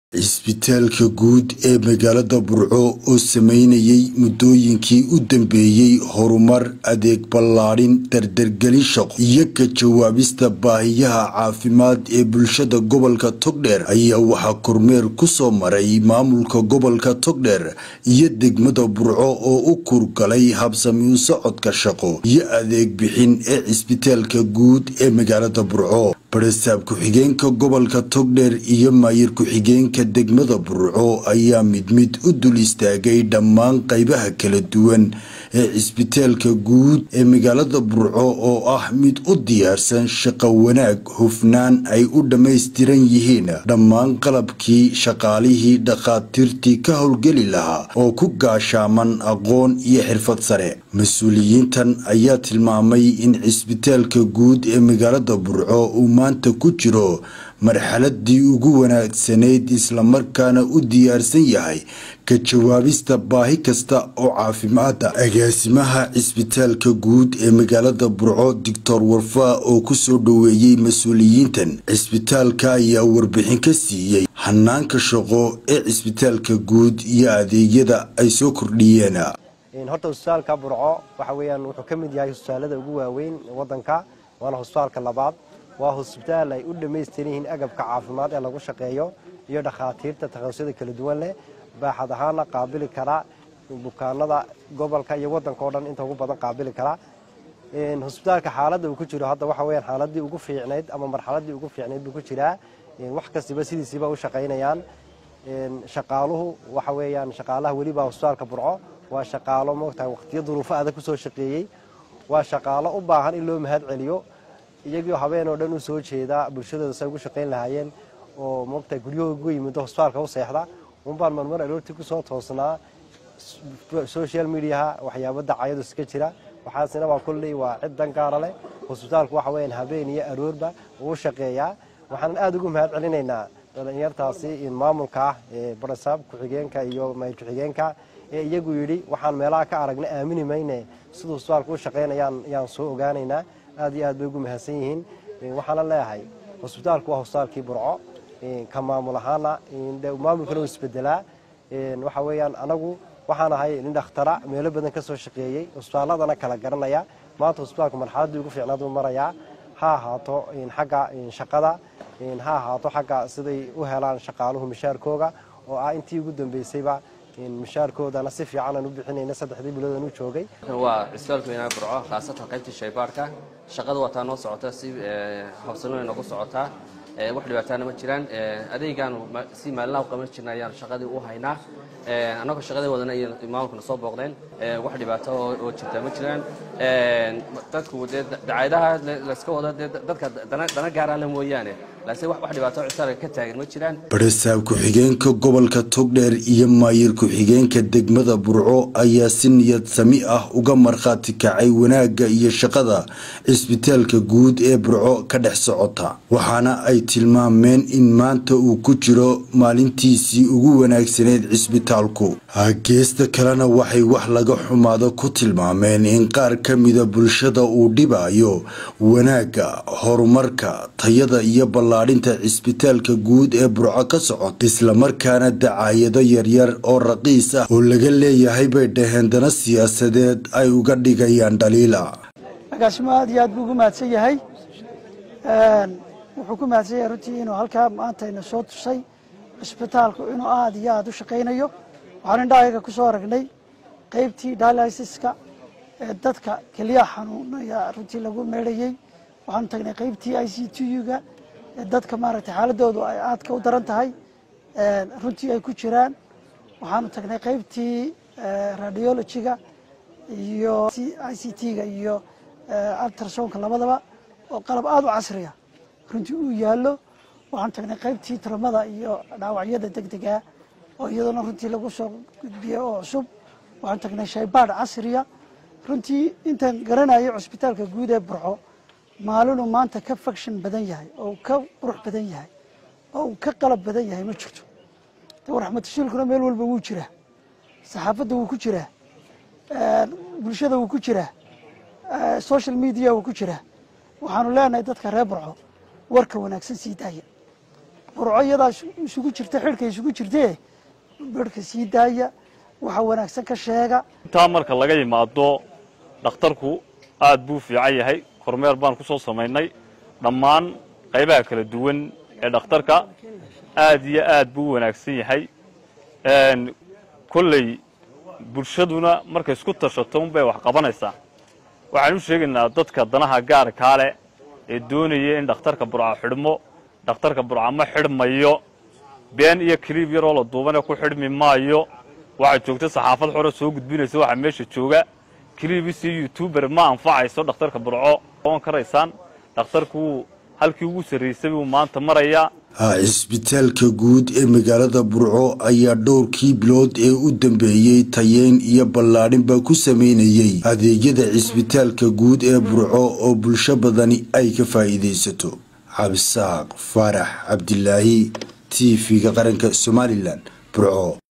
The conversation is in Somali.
cisbitaalka guud ee magaalada burco oo sameynayay muddooyinkii u dambeeyey horumar adeeg ballaadhin dardargelin shaqo iyo ka jawaabista baahiyaha caafimaad ee bulshada gobolka togdheer ayaa waxaa kormeer ku soo maray maamulka gobolka togdheer iyo degmada burco oo u kurgalay habsami u socodka shaqo iyo adeeg bixin ee cisbitaalka guud ee magaalada burco barasaab ku-xigeenka gobolka togdheer iyo maayir ku-xigeenka degmada burco ayaa mid mid u dul istaagay dhammaan qaybaha kala duwan ee cisbitaalka guud ee magaalada burco oo ah mid u diyaarsan shaqo wanaag hufnaan ay u dhammaystiran yihiin dhammaan qalabkii shaqaalihii dhakhaatiirtii ka howlgeli lahaa oo ku gaashaaman aqoon iyo xirfad sare mas-uuliyiintan ayaa tilmaamay in cisbitaalka guud ee magaalada burco uu maanta ku jiro marxaladii ugu wanaagsanayd islamarkaana u diyaarsan yahay ka jawaabista baahi kasta oo caafimaada agaasimaha cisbitaalka guud ee magaalada burco doctor warfaa oo kusoo dhoweeyey mas-uuliyiintan cisbitaalka ayaa warbixin ka siiyey hanaanka shaqo ee cisbitaalka guud iyo adeegyada ay soo kordhiyeen horta husbitaalka burco waxa weeyaan wuxuu ka mid yahay husbitaalada ugu waaweyn wadanka waana husbitaalka labaad waa husbitaal ay u dhammaystiran yihiin agabka caafimaad ee lagu shaqeeyo iyo dhakhaatiirta takhasusada kala duwan leh baaxad ahaana qaabili kara bukaanada gobolka iyo wadanka oo dhan inta ugu badan qaabili kara husbitaalka xaaladda uu ku jiro hadda waxa weyaan xaaladii ugu fiicnayd ama marxaladii ugu fiicnayd buu ku jiraa wax kastiba sidiisiiba u shaqaynayaan shaqaaluhu waxa weeyaan shaqaalaha welibaa husbitaalka burco waa shaqaalo moogtahay waqtiyo duruufo adag kusoo shaqeeyey waa shaqaalo u baahan in loo mahad celiyo iyagoo habeen oo dhan u soo jeeda bulshadooda say ugu shaqayn lahaayeen oo moogtahay guryahooda uga yimido hosbitaalka u seexda unbaan marmar aroortii kusoo toosnaa social mediaha waxyaabo dacayadu iska jira waxaasina waa kolley waa cid dan gaara leh hosbitaalku waxa weyaan habeen iyo aroorba uu shaqeeyaa waxaanan aada ugu mahad celinaynaa dhalinyartaasi maamulka ah ee barasaab ku-xigeenka iyo mayr ku-xigeenka ee iyagu yidhi waxaan meelaha ka aragna aamini mayne siduu hosbitaalku u shaqaynayaan yaan soo ogaanaynaa aad iyo aad bay ugu mahadsan yihiin waxaana leeyahay hosbitaalku waa hosbitaalkii burco ka maamul ahaana maamulkana u isbedelaa waxa weeyaan anagu waxaan ahay nin dhakhtara meelo badan ka soo shaqeeyey hosbitaaladana kala garanaya maanta hosbitaalku marxaladdii ugu fiicnaad uu marayaa ha ahaato xagga shaqada ha ahaato xagga siday u helaan shaqaaluhu mishaarkooga oo ah intii ugu dambeysayba mishaarkoodana si fiican aan u bixinayna saddexdii biloodan u joogay waa cisbitaalka weynaha burco khaasatan qaybtii shaybaarhka shaqada wataa noo socota si habsanooy noogu socotaa wax dhibaataana ma jiraan adeegaanu si maalinlaha u qaban jirna ayaan shaqadii u haynaa annagoo shaqadii wadana iyo maamulkuna soo booqdeen wax dhibaato oo jirta ma jiraan dadku dee dacayadaha layska wado dee dadka dana gaaraan la mooyaane laakiin wax dhibaato cisbitaalka ka taagan ma jiraan barasaab ku-xigeenka gobolka togdheer iyo maayir ku-xigeenka degmada burco ayaa si niyad sami ah uga markhaati kacay wanaagga iyo shaqada cisbitaalka guud ee burco ka dhex socota waxaana ay tilmaameen in maanta uu ku jiro maalintiisii ugu wanaagsaneyd cisbitaalku geesta kalena waxay wax laga xumaado ku tilmaameen in qaar ka mida bulshada uu dhibayo wanaagga horumarka tayada iyo ballaadhinta cisbitaalka guud ee burco ka socota islamarkaana dacaayado yaryar oo raqiis ah oo laga leeyahay bay dhaheen dana siyaasadeed ay uga dhigayaan dhaliila agaasimo aad iyo aad buu ugu mahadsan yahay wuxuu ku mahadsan yahay runtii inuu halkaa maantayna soo tusay cisbitaalku inuu aad iyo aad u shaqaynayo waxaan indhahayaga ku soo aragnay qaybtii dialysiska ee dadka keliyaha xanuunaya runtii lagu meedhayey waxaanu tagnay qaybtii i c t u-ga ee dadka maaragtay xaaladoodu ay aadka u daran tahay runtii ay ku jiraan waxaanu tagnay qaybtii radiologyga iyo i c t-ga iyo altrasonka labadaba oo qalab aada u casriya runtii uu yaallo waxaanu tagnay qaybtii tiramada iyo dhaawacyada degdega oo iyaduna runtii lagu soo gudbiyey oo cusub waxaanu tagnay shaybaadh casriya runtii intaan garanayo cusbitaalka guud ee burco maalinuu maanta ka faction badan yahay oo ka qurux badan yahay oo uu ka qalab badan yahay ma jirto de raxmatashiilkuna meel walba wuu jiraa saxaafadda wuu ku jiraa bulshada wuu ku jiraa social media wuu ku jiraa waxaanu leenahay dadka reer burco warka wanaagsan sii daaya burco iyadaa isugu jirta xidhka isugu jirtee bedhka sii daaya waxa wanaagsan ka sheega intaa marka laga yimaado dhakhtarku aad buu fiican yahay kormeer baan ku soo samaynay dhammaan qaybaha kala duwan ee dhakhtarka aad iyo aad buu u wanaagsan yahay kolley bulshaduna markay isku tashato unbay wax qabanaysaa waxaan u sheegaynaa dadka danaha gaarkaa leh ee doonaya in dhakhtarka burca xidhmo dhakhtarka burca ma xidhmayo been iyo kaliib yaroo la duubane ku xidhmi maayo waxaa joogta saxaafad xore soo gudbinaysa waxaa meesha jooga kaliibis iyo youtuber ma anfacayso dhakhtarka burco oon karaysaan dhakhtarku halkii ugu sarraysay buu maanta marayaa cisbitaalka guud ee magaalada burco ayaa dhowrkii bilood ee u dambeeyey tayeyn iyo ballaadhinba ku sameynayey adeegyada cisbitaalka guud ee burco oo bulsho badani ay ka faa'iidaysato cabdisaaq faarax cabdilaahi t v-ga qaranka somalilan burco